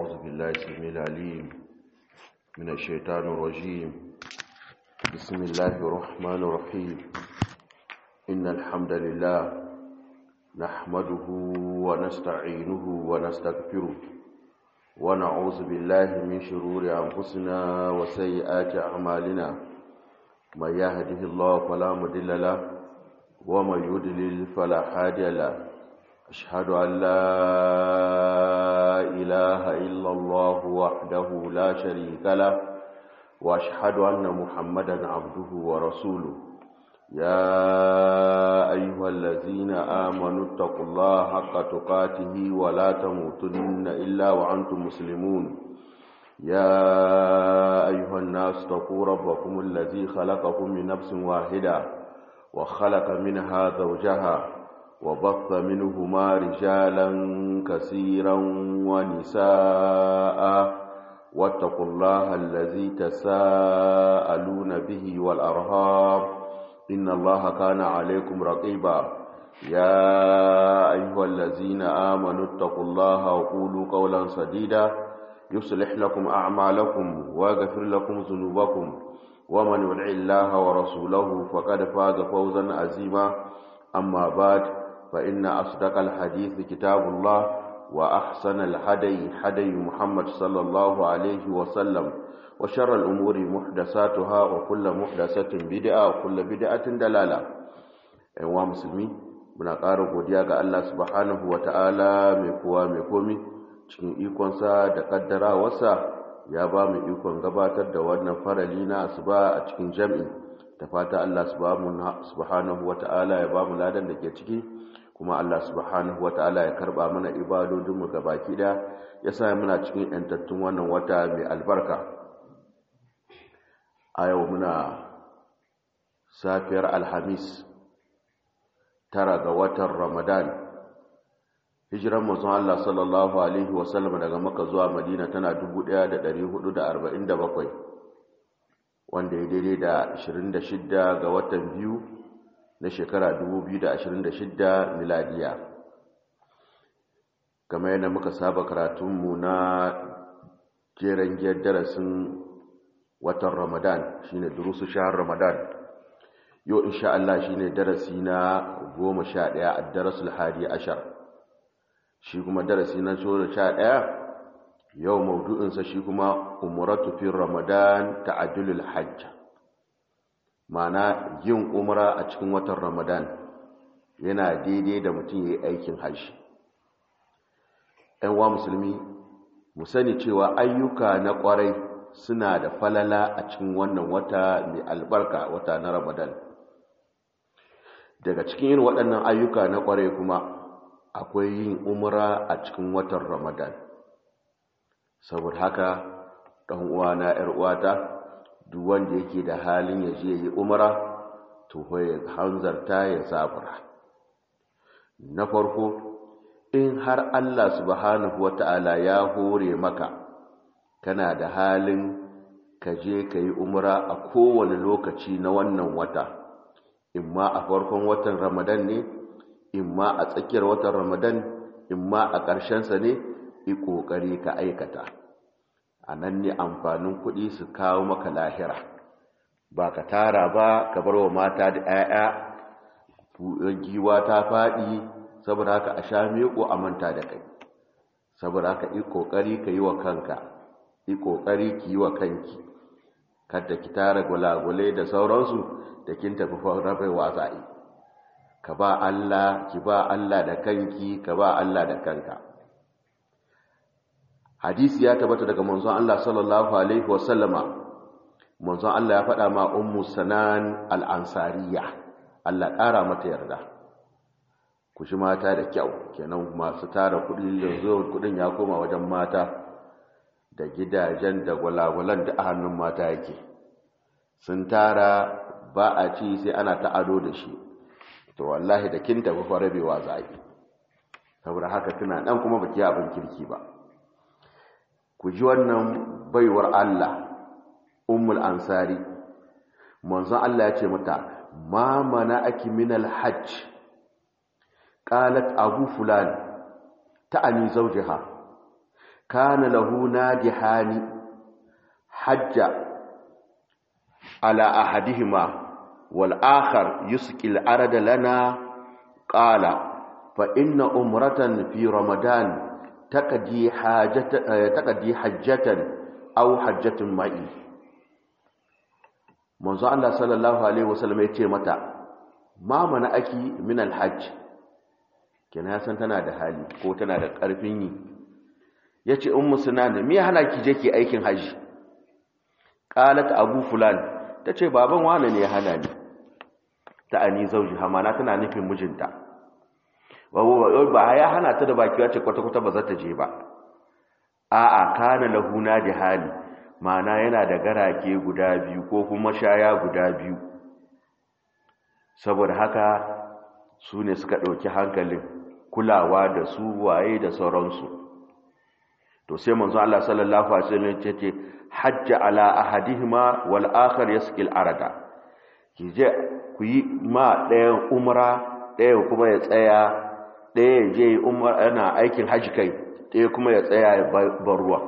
أعوذ بالله السميع العليم من الشيطان الرجيم بسم الله الرحمن الرحيم إن الحمد لله نحمده ونستعينه ونستغفره ونعوذ بالله من شرور أنفسنا وسيئات أعمالنا من يهده الله فلا مضل له ومن يضلل فلا هادي له أشهد أن لا إله إلا الله وحده لا شريك له وأشهد أن محمدا عبده ورسوله يا أيها الذين آمنوا اتقوا الله حق تقاته ولا تموتن إلا وأنتم مسلمون يا أيها الناس اتقوا ربكم الذي خلقكم من نفس واحدة وخلق منها زوجها وبث منهما رجالا كثيرا ونساء واتقوا الله الذي تساءلون به والأرهاب إن الله كان عليكم رقيبا يا أيها الذين آمنوا اتقوا الله وقولوا قولا سديدا يصلح لكم أعمالكم ويغفر لكم ذنوبكم ومن يطع الله ورسوله فقد فاز فوزا عظيما أما بعد فإن أصدق الحديث كتاب الله وأحسن الهدي هدي محمد صلى الله عليه وسلم وشر الأمور محدثاتها وكل محدثة بدعة وكل بدعة دلالة أيها مسلمين muna ƙara godiya ga Allah subhanahu wata'ala mai kowa mai komi cikin ikonsa da ƙaddarawarsa ya ba mu ikon gabatar da wannan farali na asuba a cikin jam'i da fata Allah subhanahu wata'ala ya ba mu ladan da ke ciki kuma Allah subhanahu wata'ala ya karba mana ibadodinmu gabaki da ya sa muna cikin yantattun wannan wata mai albarka a yau muna safiyar alhamis tara ga watan ramadan hijiran mazan Allah sallallahu alaihi wasallam daga maka zuwa madina tana 1447 wanda ya daidai da 26 ga watan biyu na shekara 2026 miladiya kamar yadda muka saba karatunmu na jeren giyar darasin watan ramadan shine durusu shahar ramadan yau insha Allah shine darasi na goma sha ɗaya a darasul hadi ashar shi kuma darasi na sha ɗaya yau maudu'insa shi kuma umratu fi ramadan ta'addulul hajj mana yin umra a cikin watan ramadan yana daidai da mutum ya yi aikin hajji wa musulmi mu sani cewa ayyuka na kwarai suna da falala a cikin wannan wata mai albarka wata na ramadan daga cikin yin waɗannan ayyuka na kwarai kuma akwai yin umra a cikin watan ramadan saboda haka ɗan uwana ‘yar uwata duk wanda yake da halin ya je yi umara to ya hanzarta ya sabura na farko in har Allah subhanahu wata'ala ya hore maka kana da halin ka je ka yi umara a kowane lokaci na wannan wata imma a farkon watan ramadan ne imma a tsakiyar watan ramadan imma a ƙarshensa ne yi ƙoƙari ka aikata a nan ne amfanin kuɗi su kawo maka lahira ba ka tara ba ka bar wa mata da 'ya'ya giwa ta faɗi saboda haka a sha miƙo a manta da kai saboda haka yi ƙoƙari ka yi wa kanka yi ƙoƙari ki yi wa kanki kada ki tara gulagule da sauransu da kin tafi rabai wasa'i ka ba Allah ki ba Allah da kanki ka ba Allah da kanka hadisi ya tabbata daga manzon Allah sallallahu alaihi wasallama manzon Allah ya faɗa ma ummu sanan al-ansariya Allah ƙara mata yarda ku shi mata da kyau kenan masu tara kuɗi yanzu kuɗin ya koma wajen mata da gidajen da gwalagwalan da a hannun mata yake sun tara ba a ci sai ana ta ado da shi to wallahi da kin tafi farabewa za a yi saboda haka tana ɗan kuma baki abin kirki ba ku ji wannan baiwar Allah ummul ansari manzon Allah ya ce mata ma mana aki minal hajj qalat abu fulan ta'ani zawjaha kana lahu nadihani hajja ala ahadihima wal akhar yusqi al arada lana qala fa inna umratan fi ramadan taqdi hajatan taqdi hajjatan aw hajjatun ma'i manzo Allah sallallahu alaihi wasallam ya ce mata ma mana aki min alhajj kenan ya san tana da hali ko tana da karfin yi yace ummu sunan me hana ki je ki aikin haji qalat abu fulan tace baban wane ne ya hana ni ta ani zauji hamana tana nufin mijinta ba ya hana ta da baki wace kwata kwata ba za ta je ba a'a kana lahu da hali ma'ana yana da garake guda biyu ko kuma shaya guda biyu saboda haka su ne suka ɗauki hankalin kulawa da su waye da sauransu to sai manzo Allah sallallahu alaihi wasallam ya ce hajja ala ahadihima wal akhar yasqil arada kije ku yi ma ɗayan umra ɗayan kuma ya tsaya ɗaya je umra yana aikin haji kai ɗaya kuma ya tsaya ya bar ruwa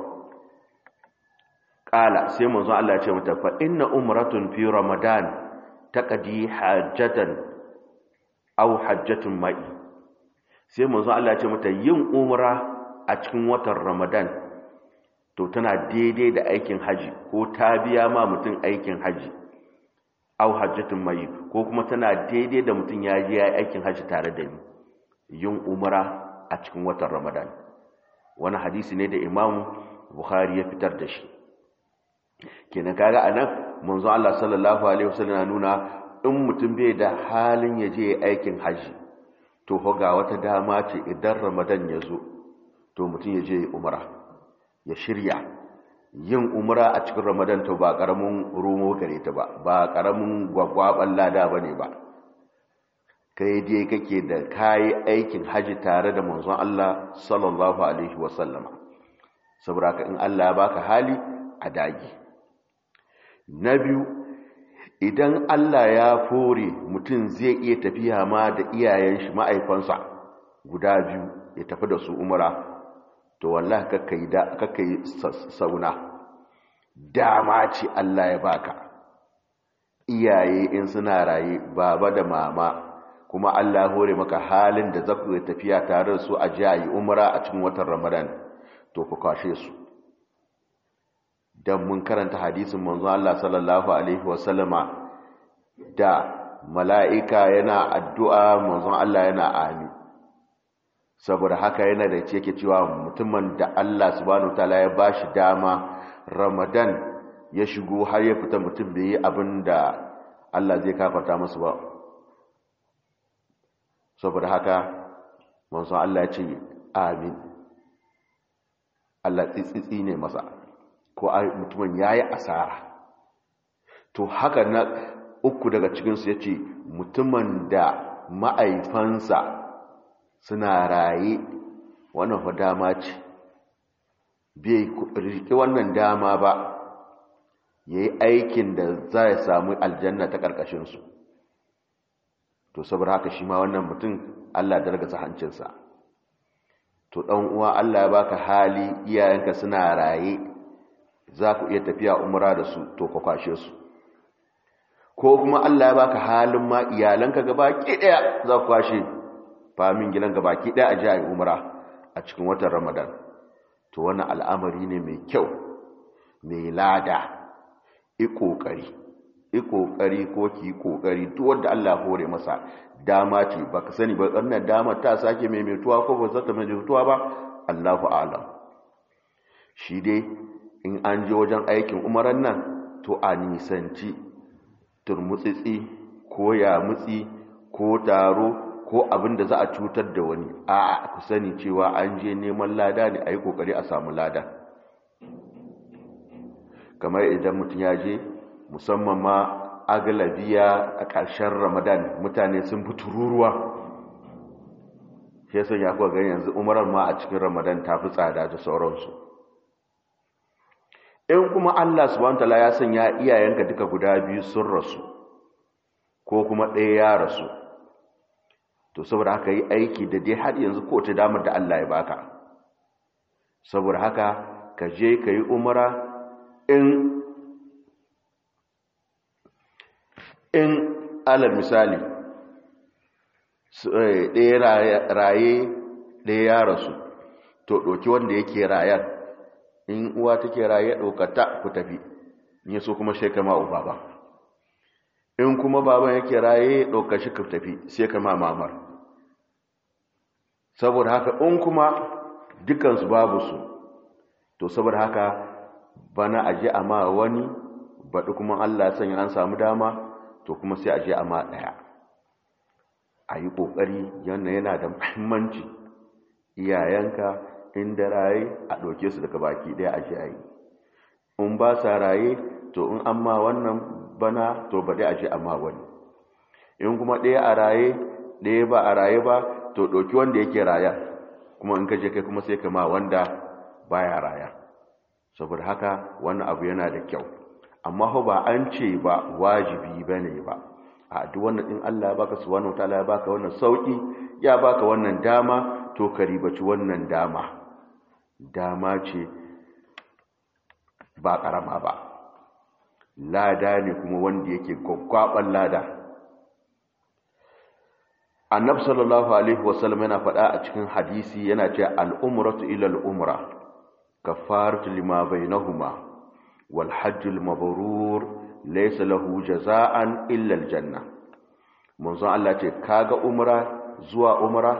ƙala sai manzo Allah ya ce mata fa inna umratun fi ramadan taqdi hajjatan aw hajjatun ma'i sai manzo Allah ya ce mata yin umra a cikin watan ramadan to tana daidai da aikin haji ko ta biya ma mutum aikin haji aw hajjatun ma'i ko kuma tana daidai da mutum ya je ya aikin haji tare da ni yin umra a cikin watan ramadan wani hadisi ne da imam bukhari ya fitar da shi kenan kaga anan manzo Allah sallallahu alaihi wasallam na nuna in mutum bai da halin ya je aikin haji to ho ga wata dama ce idan ramadan ya zo to mutum ya je umra ya shirya yin umra a cikin ramadan to ba karamin romo gare ta ba ba karamin gwagwaban lada bane ba kai dai kake da kayi aikin haji tare da manzon Allah sallallahu alaihi wasallama saboda ka in Allah ya baka hali a dagi na biyu idan Allah ya fore mutum zai iya tafiya ma da iyayen shi ma'aifansa guda biyu ya tafi da su umara to wallahi kakkai da kakkai sauna dama ce Allah ya baka iyaye in suna raye baba da mama kuma Allah hore maka halin da za ku tafiya tare da su a jiyayi umara a cikin watan ramadan to ku kwashe su don mun karanta hadisin manzo Allah sallallahu alaihi wasallama da mala'ika yana addu'a manzon Allah yana ami saboda haka yana da ce yake cewa mutumin da Allah subhanahu wataala ya bashi dama ramadan ya shigo har ya fita mutum bai yi abin da Allah zai kafarta masu ba saboda haka manzon Allah ya ce amin Allah tsitsitsi ne masa ko mutumin ya yi asara to haka na uku daga cikinsu ya ce mutumin da ma'aifansa suna raye wannan fa dama ce bai riƙe wannan dama ba ya yi aikin da za ya samu aljanna ta ƙarƙashinsu to saboda haka shi ma wannan mutum allah dargasa hancinsa to ɗan uwa allah ya baka hali iyayenka suna raye za ku iya tafiya umra da su to ka kwashe su ko kuma Allah ya baka halin ma iyalanka gaba ki daya za ku kwashe famin gidan gaba ki daya a ji ayi umra a cikin watan Ramadan to wannan al'amari ne mai kyau mai lada i kokari i kokari ko ki kokari duk wanda Allah hore masa dama ce baka sani ba wannan dama ta sake mai metuwa ko ba za ta mai metuwa ba Allahu a'lam shi dai in an je wajen aikin umaran nan to a nisanci turmutsitsi ko yamutsi ko taro ko abin da za a cutar da wani a ku sani cewa an je neman lada ne a yi kokari a samu lada kamar idan mutum ya je musamman ma agalabiya a ƙarshen ramadan mutane sun fi tururuwa shi yasa ya kuwa gani yanzu umarar ma a cikin ramadan ta fi tsada da sauransu in kuma Allah subhanahu wataala ya sanya iyayenka duka guda biyu sun rasu ko kuma ɗaya ya rasu to saboda haka yi aiki da dai har yanzu ko ta damar da Allah ya baka saboda haka ka je ka yi umara in in alal misali ɗaya raye ɗaya ya rasu to ɗauki wanda yake rayar in uwa take raye ɗaukata ku tafi in so kuma sai kama uba ba in kuma baban yake raye ɗauka shi ka tafi sai kama mamar saboda haka in kuma dukansu babu su to saboda haka bana aje a ma wani baɗi kuma allah sanya an samu dama to kuma sai aje a ma ɗaya a yi ƙoƙari yana yana da muhimmanci iyayenka inda raye a ɗauke su daga baki ɗaya aje a yi in ba sa raye to in an ma wannan bana to ba dai aje a ma wani in kuma ɗaya a raye ɗaya ba a raye ba to ɗauki wanda yake raya kuma in kaje kai kuma sai ka ma wanda baya raya saboda haka wannan abu yana da kyau amma ho ba an ce ba wajibi bane ba a duk wannan in Allah ya baka subhanahu wataala ya baka wannan sauki ya baka wannan dama to ka ribaci wannan dama dama ce ba karama ba lada ne kuma wanda yake gwaggwaban lada annabi sallallahu alaihi wasallam yana faɗa a cikin hadisi yana ce al'umratu ila al'umra kafaratu lima bainahuma wal hajjul mabrur laysa lahu jaza'an illa aljanna manzo Allah ce kaga umra zuwa umra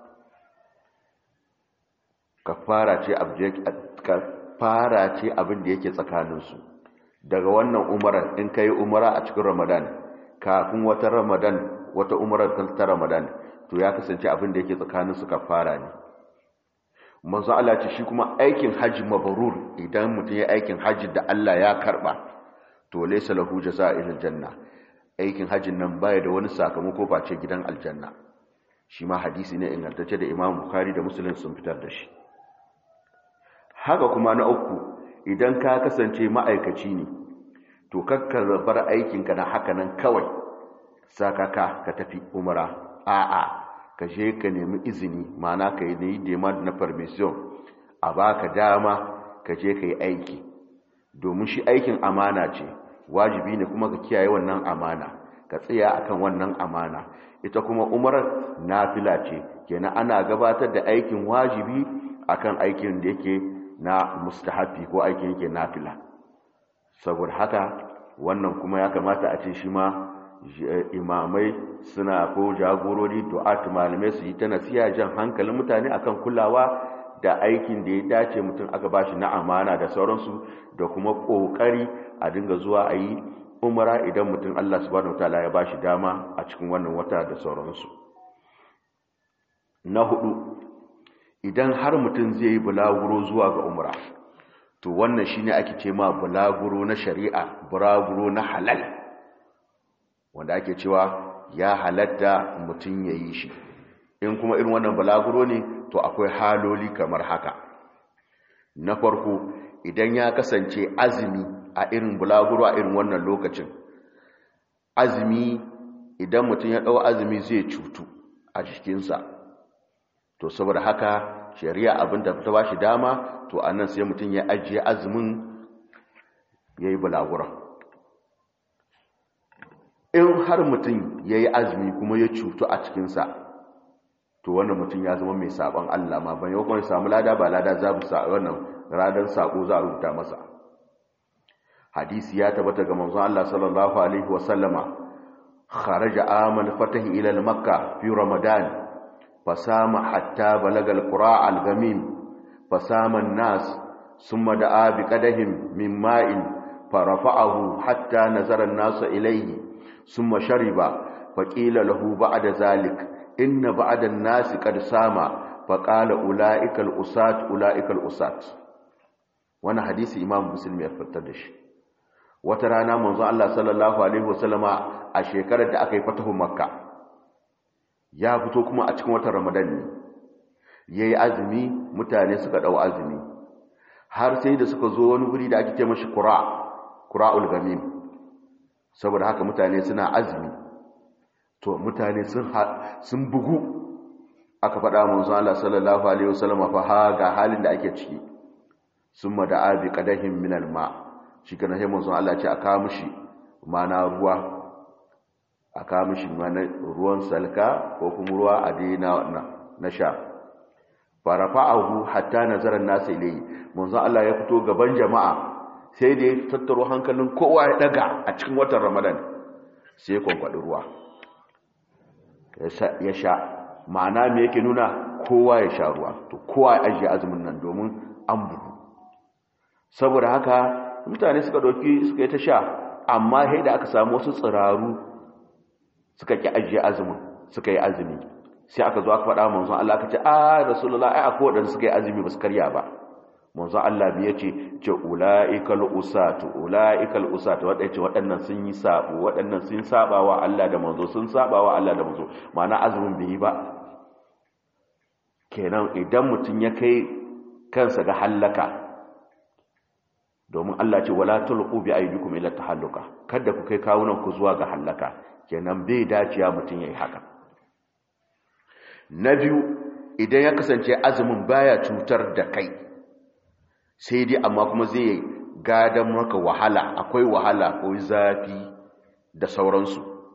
kafara ce kafara ce abin da yake tsakaninsu daga wannan umarar in kai umara a cikin ramadan kafin wata ramadan wata umarar ta ramadan to ya kasance abin da yake tsakanin su kafara ne manzo Allah ce shi kuma aikin haji mabrur idan mutum ya aikin haji da Allah ya karba to laysa lahu jazaa'il janna aikin hajin nan baya da wani sakamako face gidan aljanna shi ma hadisi ne ingantacce da Imam Bukhari da Muslim sun fitar da shi haka kuma na uku idan ka kasance ma'aikaci ne to kakkar bar aikinka na haka nan kawai sakaka ka tafi umara a'a ka je ka nemi izini mana ka yi demand na permission a baka dama ka je ka yi aiki domin shi aikin amana ce wajibi ne kuma ka kiyaye wannan amana ka tsaya akan wannan amana ita kuma umarar nafila ce kenan ana gabatar da aikin wajibi akan aikin da yake na mustahabi ko aikin yake nafila saboda haka wannan kuma ya kamata a ce shi ma imamai suna ko jagorori du'at malamai su yi ta nasiya jan hankalin mutane akan kulawa da aikin da ya dace mutum aka bashi na amana da sauransu da kuma kokari a dinga zuwa a yi umara idan mutum Allah subhanahu wataala ya bashi dama a cikin wannan wata da sauransu na hudu idan har mutum zai yi bulaguro zuwa ga umra to wannan shine ake ce ma bulaguro na shari'a bulaguro na halal wanda ake cewa ya halatta mutum ya yi shi in kuma irin wannan bulaguro ne to akwai haloli kamar haka na farko idan ya kasance azumi a irin bulaguro a irin wannan lokacin azumi idan mutum ya ɗau azumi zai cutu a jikinsa to saboda haka shari'a abin da ta ba shi dama to a nan sai mutum ya ajiye azumin ya yi bulagura in har mutum ya yi azumi kuma ya cutu a cikinsa to wannan mutum ya zama mai sabon Allah ma ban yau kuma samu lada ba lada za mu sa wannan ranar sako za a rubuta masa hadisi ya tabbata ga manzon Allah sallallahu alaihi wasallama kharaja amal fatahi ila makka fi ramadan fasama hatta balaga alqura algamim fasama an-nas thumma da'a bi qadahim min ma'in farafa'ahu hatta nazara an-nas ilayhi thumma shariba faqila lahu ba'da zalik inna ba'da an-nas qad sama faqala ulaika al-usat ulaika al-usat wannan hadisi imam muslim ya fitar da shi wata rana manzo Allah sallallahu alaihi wasallama a shekarar da aka yi fatahu makka ya fito kuma a cikin watan ramadan ne yayi azumi mutane suka dau azumi har sai da suka zo wani guri da ake ce mashi qura qura'ul gamim saboda haka mutane suna azumi to mutane sun sun bugu aka faɗa manzo Allah sallallahu alaihi wasallama fa ha ga halin da ake ciki summa da abi qadahin min alma shi kana sai manzon Allah ce aka mishi mana ruwa aka mishi mana ruwan salka ko kuma ruwa a dina na sha farafa'ahu hatta nazara an-nas ilayhi manzon Allah ya fito gaban jama'a sai da ya tattaro hankalin kowa ya daga a cikin watan Ramadan sai ya kwankwadi ruwa ya sha ma'ana me yake nuna kowa ya sha ruwa to kowa ya ajiye azumin nan domin an bugu saboda haka mutane suka doki suka yi ta sha amma sai da aka samu wasu tsiraru suka ki ajiye azumin suka yi azumi sai aka zo aka faɗa manzon Allah aka ce a rasulullah ai akwai wadanda suka yi azumi ba su karya ba manzon Allah bi yace ce ulaikal usatu ulaikal usatu wadanda ce waɗannan sun yi sabo waɗannan sun saba wa Allah da manzo sun saba wa Allah da manzo ma'ana azumin bai yi ba kenan idan mutum ya kai kansa ga hallaka domin Allah ce wala tulqu bi aydikum ila tahalluka kada ku kai kawunan ku zuwa ga hallaka kenan bai daciya mutum yayi haka na biyu idan ya kasance azumin baya cutar da kai sai dai amma kuma zai gadan maka wahala akwai wahala ko zafi da sauransu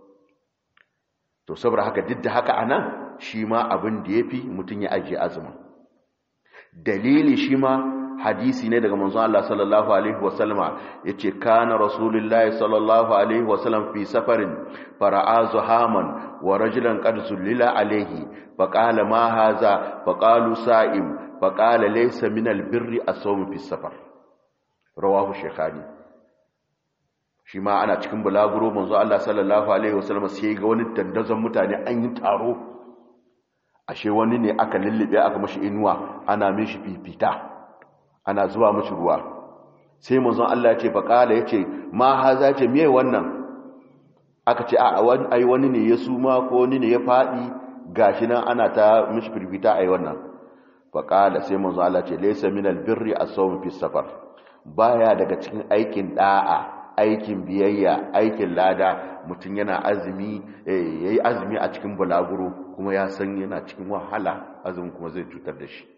to saboda haka duk da haka anan shi ma abin da yafi mutum ya ajiye azumin dalili shi ma hadisi ne daga manzon Allah sallallahu alaihi wasallama yace kana rasulullahi sallallahu alaihi wasallam fi safarin fara'a zuhaman wa rajulan qad zullila alaihi faqala ma hadha faqalu sa'im faqala laysa min albirri as-sawm fi safar rawahu shaykhani shi ma ana cikin bulaguro manzon Allah sallallahu alaihi wasallama sai ga wani dandazon mutane an yi taro ashe wani ne aka lullube aka mashi inuwa ana mishi fifita ana zuwa mashi ruwa sai manzon Allah ya ce faqala yace ma haza ce me wannan aka ce a wani ai wani ne ya suma ko wani ne ya fadi gashi nan ana ta mishi fifita ai wannan faqala sai manzon Allah ce laysa minal birri as-sawm fi safar baya daga cikin aikin da'a aikin biyayya aikin lada mutum yana azumi yayi azumi a cikin bulaguro kuma ya san yana cikin wahala azumin kuma zai cutar da shi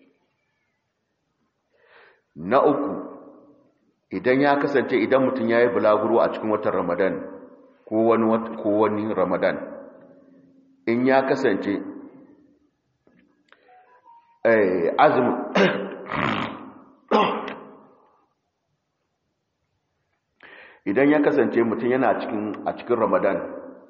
na uku idan ya kasance idan mutum ya yi bulaguro a cikin watan ramadan ko wani ramadan in ya kasance azumin idan ya kasance mutum yana cikin a cikin ramadan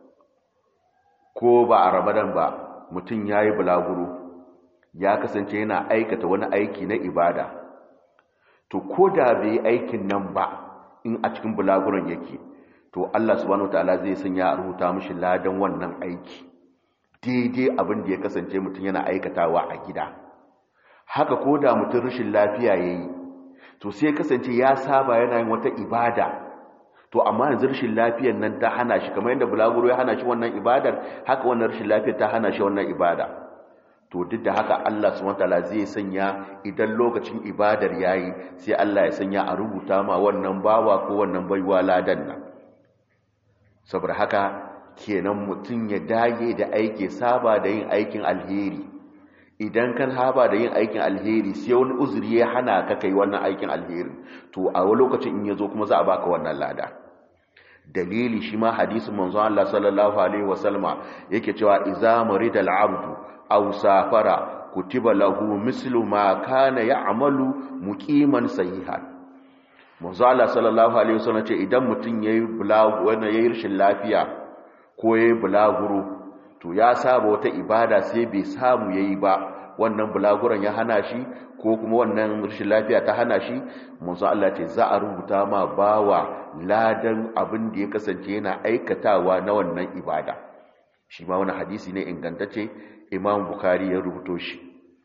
ko ba a ramadan ba mutum ya yi bulaguro ya kasance yana aikata wani aiki na ibada to ko da bai yi aikin nan ba in a cikin bulaguron yake to Allah subhanahu wataala zai sanya a rubuta mishi ladan wannan aiki daidai abin da ya kasance mutum yana aikatawa a gida haka ko da mutum rashin lafiya yayi to sai kasance ya saba yana yin wata ibada to amma yanzu rashin lafiyar nan ta hana shi kamar yadda bulaguro ya hana shi wannan ibadar haka wannan rashin lafiyar ta hana shi wannan ibada to duk da haka Allah subhanahu wataala zai sanya idan lokacin ibadar yayi sai Allah ya sanya a rubuta ma wannan bawa ko wannan baiwa ladan nan saboda haka kenan mutum ya dage da aiki saba da yin aikin alheri idan kan haba da yin aikin alheri sai wani uzuri ya hana ka kai wannan aikin alheri to a wani lokacin in yazo kuma za a baka wannan lada dalili shi ma hadisin manzon Allah sallallahu alaihi wasallama yake cewa idza maridal abdu aw safara kutiba lahu mislu ma kana ya'malu muqiman sahihan manzo Allah sallallahu alaihi wasallam ce idan mutun yayi bulagu wannan yayi rashin lafiya ko yayi bulaguro to ya saba wata ibada sai bai samu yayi ba wannan bulaguran ya hana shi ko kuma wannan rashin lafiya ta hana shi manzo Allah ce za a rubuta ma bawa ladan abin da ya kasance yana aikatawa na wannan ibada shi ma wani hadisi ne ingantacce imam bukari ya rubuto shi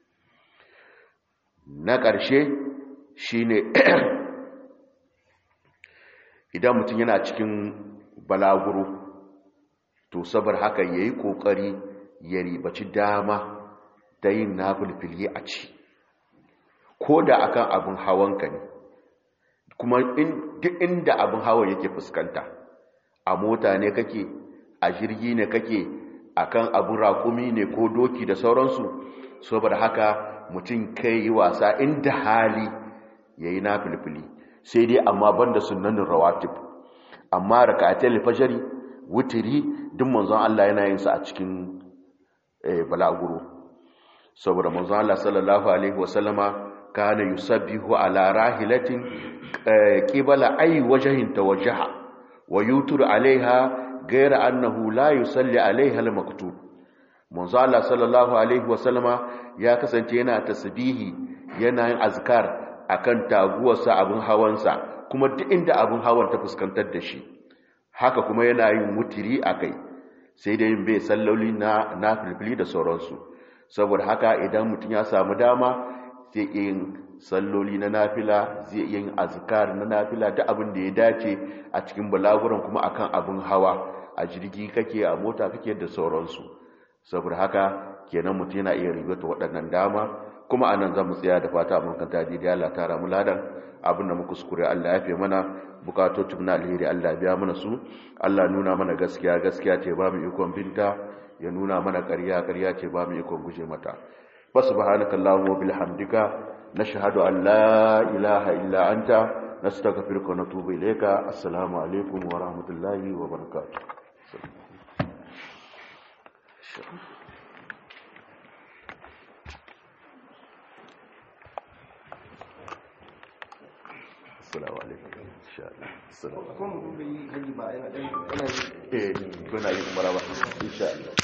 na ƙarshe shi ne idan mutum yana cikin balaguro to sabar haka ya yi ƙoƙari ya ribaci dama da yin nafulfili a ci ko da akan abin hawanka ne kuma duk inda abin hawan yake fuskanta a mota ne kake a jirgi ne kake akan abin raƙumi ne ko doki da sauransu saboda haka mutum kai yi wasa inda hali yayi nafilfili sai dai amma banda sunnanin rawatib amma raka'atul fajri wutiri duk manzon Allah yana yin sa a cikin balaguro saboda manzon Allah sallallahu alaihi wasallama kana yusabbihu ala rahilatin qibala ay wajhin tawajjaha wa yutur alaiha ghayra annahu la yusalli alaiha al-maktub manzo Allah sallallahu alaihi wasallama ya kasance yana tasbihi yana yin azkar akan taguwarsa abin hawansa kuma duk inda abin hawan ta fuskantar da shi haka kuma yana yin mutiri akai sai dai bai salloli na nafilfili da sauransu saboda haka idan mutum ya samu dama zai yin salloli na nafila zai yin azkar na nafila duk abin da ya dace a cikin balaguran kuma akan abin hawa a jirgi kake a mota kake da sauransu saboda haka kenan mutum yana iya ribata waɗannan dama kuma anan zan mu tsaya da fata mun kan taji da Allah tara mu ladan abin da muka kuskure Allah ya fi mana bukatotun na alheri Allah biya mana su Allah nuna mana gaskiya gaskiya ce ba mu ikon binta ya nuna mana ƙarya ƙarya ce ba mu ikon guje mata subhanaka allahumma bihamdika nashhadu an la ilaha illa anta nastaghfiruka wa natubu ilayka assalamu alaikum wa rahmatullahi wa barakatuh Assalamu alaikum. Insha Allah. Assalamu alaikum. Kuma mun yi gani ba yana ɗan yana Eh, kuna yin maraba. Insha Allah.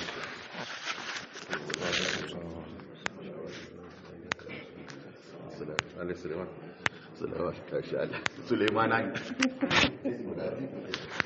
Assalamu alaikum. Suleiman. Suleiman. Suleiman.